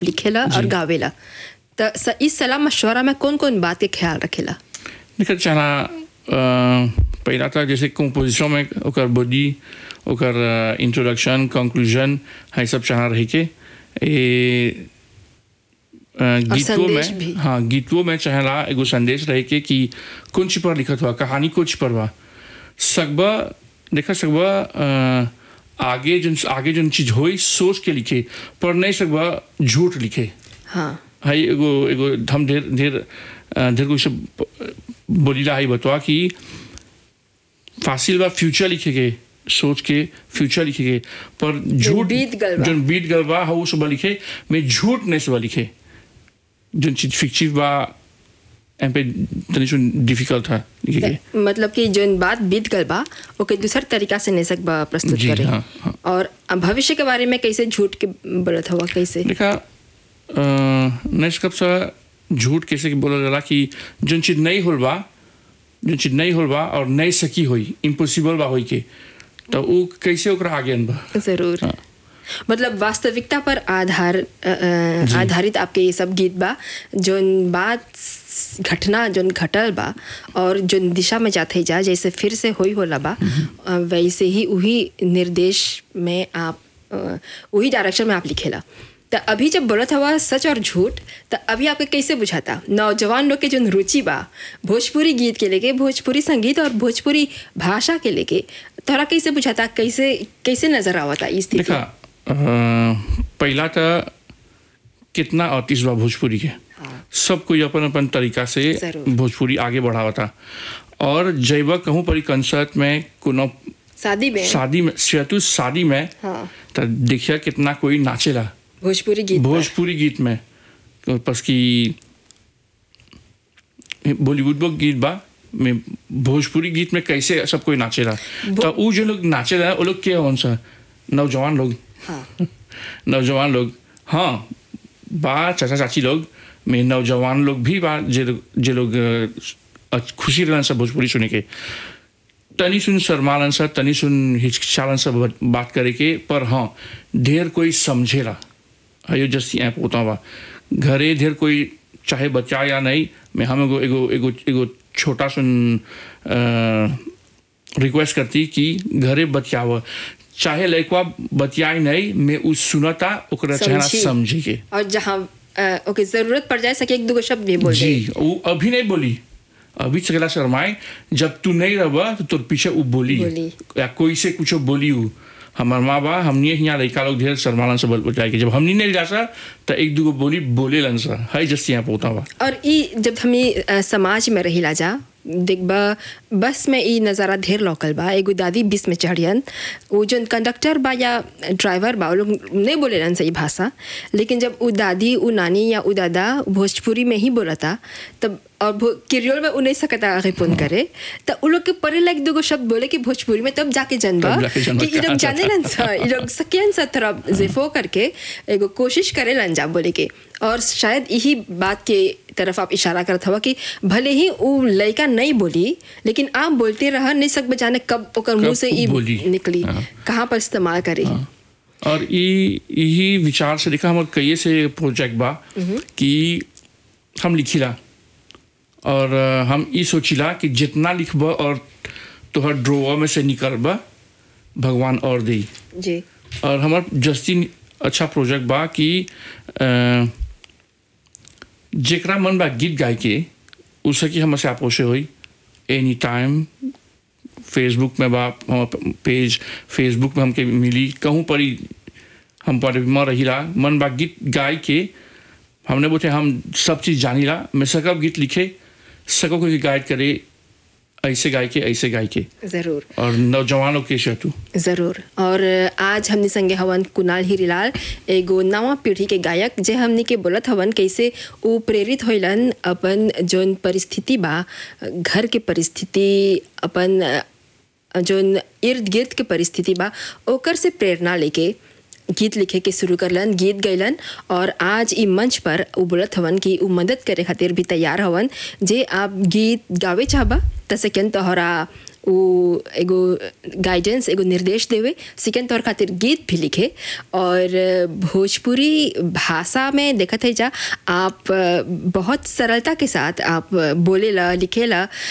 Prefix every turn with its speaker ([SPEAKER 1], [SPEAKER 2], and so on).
[SPEAKER 1] लिखेला और गावेला त स- इस सलाह मशवरा में कौन कौन बात के ख्याल रखेला
[SPEAKER 2] निकल चला पहला था जैसे कंपोजिशन में ओकर बॉडी ओकर इंट्रोडक्शन कंक्लूजन है सब चाह रही के ए अ, गीतों
[SPEAKER 1] संदेश भी।
[SPEAKER 2] में हाँ गीतों में चाहला एगो संदेश रहे के कि कौन ची पर लिखत हुआ कहानी कुछ पर बा सकबा देखा सकबा अ, आगे जन आगे जन चीज होई सोच के लिखे पर नहीं सकबा झूठ लिखे
[SPEAKER 1] हाँ
[SPEAKER 2] है एगो एगो हम ढेर ढेर अ, ढेर कुछ बोलीला है बतवा कि फासिल बा फ्यूचर लिखे के सोच के फ्यूचर लिखे के पर झूठ
[SPEAKER 1] बीत गल बा।
[SPEAKER 2] जन बीत गल बा वो सब लिखे मैं झूठ नहीं सब लिखे जन चीज फिक्सिव बा एम पे तनी सुन डिफिकल्ट था लिखे के
[SPEAKER 1] मतलब कि जो बात बीत गल बा ओके दूसर तरीका से नहीं सकबा प्रस्तुत
[SPEAKER 2] जी,
[SPEAKER 1] करे
[SPEAKER 2] हाँ, हाँ।
[SPEAKER 1] और भविष्य के बारे में कैसे झूठ के बोलत हुआ कैसे
[SPEAKER 2] देखा नेक्स्ट कब सा झूठ कैसे कि बोला जाला कि जन चीज नहीं होल बा जन चीज नहीं होल बा और नहीं सकी होई इम्पॉसिबल बा होई के तो वो कैसे ओकरा आगे बा
[SPEAKER 1] जरूर
[SPEAKER 2] हाँ।
[SPEAKER 1] मतलब वास्तविकता पर आधार अ, अ, आधारित आपके ये सब गीत बा जोन बात घटना जोन घटल बा और जोन दिशा में जाते जा जैसे फिर से होई होला बा अ, वैसे ही वही निर्देश में आप अ, वही डायरेक्शन में आप लिखेला तो अभी जब बोलत हवा सच और झूठ तो अभी आपके कैसे बुझाता नौजवान लोग के जो रुचि बा भोजपुरी गीत के लेके भोजपुरी संगीत और भोजपुरी भाषा के लेके तोरा कैसे बुझाता कैसे कैसे नजर आवता इस स्थिति
[SPEAKER 2] देखा अ, पहला तो कितना आर्टिस्ट बा भोजपुरी के
[SPEAKER 1] हाँ।
[SPEAKER 2] सब कोई अपन अपन तरीका से
[SPEAKER 1] जरूर।
[SPEAKER 2] भोजपुरी आगे बढ़ावता और जैब कहूँ परी कंसर्ट में कोनो
[SPEAKER 1] शादी में
[SPEAKER 2] शादी में सेतु शादी में
[SPEAKER 1] हाँ
[SPEAKER 2] तो देखिए कितना कोई नाचेला
[SPEAKER 1] भोजपुरी गीत पर।
[SPEAKER 2] भोजपुरी गीत में बस की बॉलीवुड वो गीत बा में भोजपुरी गीत में कैसे सब कोई नाचेला तो वो जो लोग नाचेला वो लोग क्या कौन सा नौजवान लोग
[SPEAKER 1] हाँ
[SPEAKER 2] नौजवान लोग हाँ बा चाचा चाची लोग में नौजवान लोग भी बा जे लोग जे लोग अ, खुशी रहन सब भोजपुरी सुने के तनी सुन शर्मालन सा तनी सुन हिचकिचालन सा बात करे के पर हाँ ढेर कोई समझेला अयो जैसी ऐप होता हुआ घरे ढेर कोई चाहे बच्चा या नहीं मैं हम एगो एगो एगो एगो छोटा सुन रिक्वेस्ट करती कि घरे बतियाव चाहे लड़कवा बतियाई नहीं मैं उस सुनता ओकरा चेहरा
[SPEAKER 1] समझी।
[SPEAKER 2] समझी के
[SPEAKER 1] और जहाँ अ, ओके जरूरत पड़ जाए सके एक दो शब्द भी बोल
[SPEAKER 2] जी
[SPEAKER 1] दे
[SPEAKER 2] वो अभी नहीं बोली अभी चकला शर्माए जब तू नहीं रहा तो तोर पीछे वो बोली
[SPEAKER 1] बोली।
[SPEAKER 2] या कोई से कुछ बोली वो हमार माँ बा हमने यहाँ लड़का लोग ढेर शर्मालन से बोल बताए जब हमने नहीं जा सा तो एक दूगो बोली बोले लन सा है जैसे यहाँ पोता बा
[SPEAKER 1] और ई जब हम ई, अ, समाज में रहिला जा देखबा बस में ई नज़ारा ढेर लौकल बा एगो दादी बस में चढ़ियन वो जो कंडक्टर बा या ड्राइवर बा वो लोग नहीं बोलेलन सही भाषा लेकिन जब वो दादी वो नानी या वो दादा भोजपुरी में ही बोलता तब और भो- किरियोल में उ नहीं सकता आगे फोन करे तो उ लोग के परे लाइक दूगो शब्द बोले कि भोजपुरी में तब जाके जनबा
[SPEAKER 2] तब जाके जनबा
[SPEAKER 1] कि ई लोग
[SPEAKER 2] कहाँ
[SPEAKER 1] जाने लन सा ई लोग सकियन सा थोड़ा जेफो करके एगो कोशिश करे लन जा बोले के और शायद यही बात के तरफ आप इशारा करत हवा कि भले ही वो लड़का नहीं बोली लेकिन आप बोलते रह नहीं सक जाने कब ओकर मुंह से ई
[SPEAKER 2] बोली।
[SPEAKER 1] निकली
[SPEAKER 2] हाँ।
[SPEAKER 1] कहाँ पर इस्तेमाल करे
[SPEAKER 2] और ई यही विचार से देखा हमारे कई से प्रोजेक्ट बा कि हम लिखिला और अ, हम ई सोचिला कि जितना लिखब और तोहर ड्रोवर में से निकलबा भगवान और दी
[SPEAKER 1] जी
[SPEAKER 2] और हमार जस्ती अच्छा प्रोजेक्ट बा कि अ, जेकरा मन बा गीत गाय के उसे कि हमसे आपोसे होई एनी टाइम फेसबुक में बा हमर पेज फेसबुक में हमके मिली कहूँ पर ही हम पर म रहिला मन बा गीत गाय के हमने बोले हम सब चीज़ जानीला मैं सकब गीत लिखे सको कोई गाइड करे ऐसे गाय के ऐसे गाय के
[SPEAKER 1] ज़रूर
[SPEAKER 2] और नौजवानों के शतु
[SPEAKER 1] ज़रूर और आज हमने संगे हवन कुणाल हीरीलाल एगो नवा पीढ़ी के गायक जे हमने के बोलत हवन कैसे वो प्रेरित होइलन अपन जोन परिस्थिति बा घर के परिस्थिति अपन जोन इर्द गिर्द के परिस्थिति बा ओकर से प्रेरणा लेके गीत लिखे के शुरू करलन गीत गैलन और आज ई मंच पर उ बोलत हवन कि उ मदद करे खातिर भी तैयार हवन जे आप गीत गावे चाहबा त सेकंड तोहरा वो एगो गाइडेंस एगो निर्देश देवे सेकेंड तौर खातिर गीत भी लिखे और भोजपुरी भाषा में देखत है जा आप बहुत सरलता के साथ आप बोलेला लिखेला